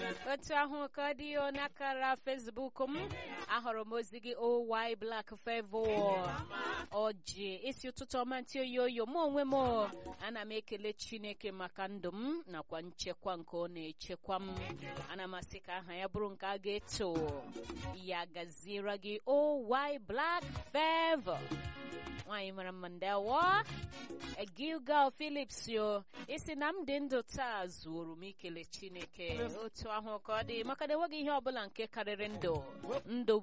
otu ahụ ka ọ dị n'akara Facebook m ahụrụ m ozi gị oy black favor ọjị isi ụtụtụ ọma ntị oyi oyo mụ onwe m ana m ekele Chineke maka ndụ m nakwa nchekwa nke ọ na-echekwa m ana m asị ka aha ya bụrụ nke a ga-eto ya gaziere gị oy black favor nwaanyị mara mma ndewo Gilgal Phillips yo isi na m dị ndụ taa zuoro m ikele Chineke otu ahụ ka ọ dị maka na enweghị ihe ọbụla nke karịrị ndụ ndụ